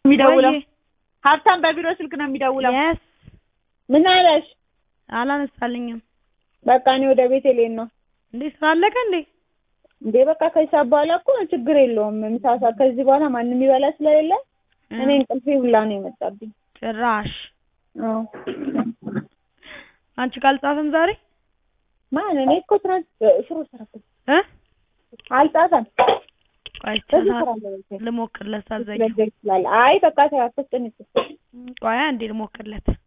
የሚደውለው ወይ ሀብታም በቢሮ ስልክ ነው የሚደውለው። የስ ምን አለሽ? አላነሳልኝም። በቃ እኔ ወደ ቤት ልሄድ ነው። እንዴ ስራ አለቀ እንዴ? እንዴ በቃ ከሂሳብ በኋላ እኮ ችግር የለውም። ምሳ ሰዓት ከዚህ በኋላ ማንም የሚበላ ስለሌለ እኔ እንቅልፌ ሁላ ነው የመጣብኝ። ጭራሽ አዎ አንቺ ካልጻፍም ዛሬ ማን እኔ እኮ ትናንት ሽሮ ሰራኩ እ አልጻፈም። ቆይ በዚህ ቻ- ስራ አለ ልሞክርለት ሳዘኝ ይችላል። አይ በቃ ተያፈስጥን ቆይ አንዴ ልሞክርለት